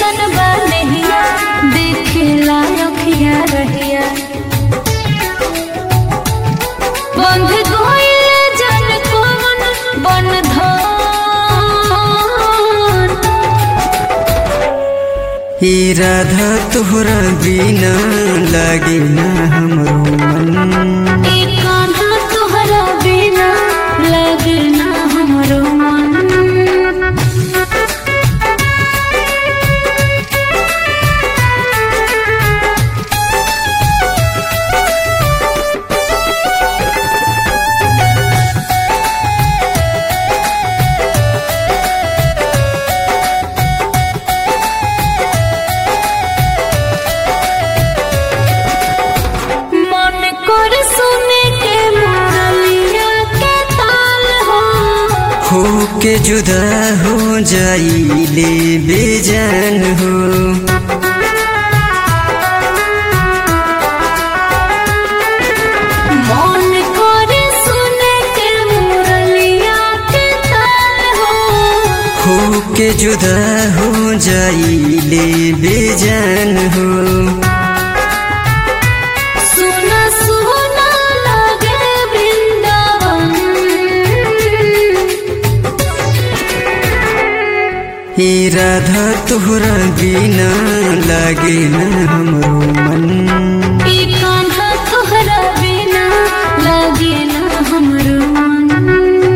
कैसन बा नहिया देखेला रखिया रहिया बंध गइल जन कौन बंधन हे राधा तोहरा बिना लागे ना हमरो मन ए कान्हा तोहरा बिना लगना हमरो मन मन कर सुने के मुरलिया के ताल हो हो के जुदा हो जाइले बेजान हो मन कर सुने के मुरलिया के ताल हो हो के जुदा हो जाइले बेजान हो सुना सुना लगे वृंदावन हे राधा तोहरा बिना लागे ना हमरो मन ई कान्हा तोहरा बिना लगे ना हमरो मन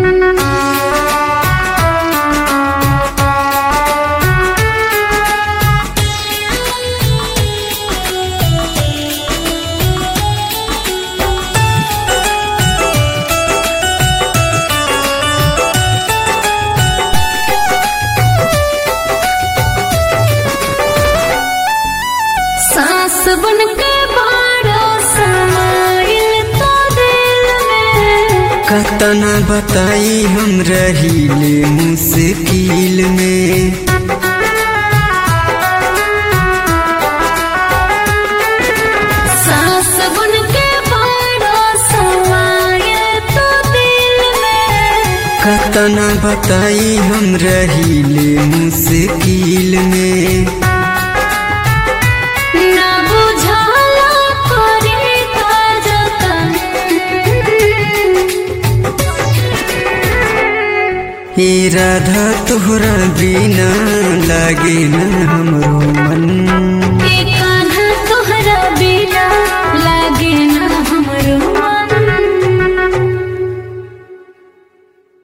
सांस बन के बारो समाइल तो दिल में कतना बताई हम रहीले मुश्किल में सांस बन के बारो समाइल तो दिल में कतना बताई हम रहीले मुश्किल में ना बुझाला करे का जतन हे राधा तोहरा बिना लागे ना हमरो मन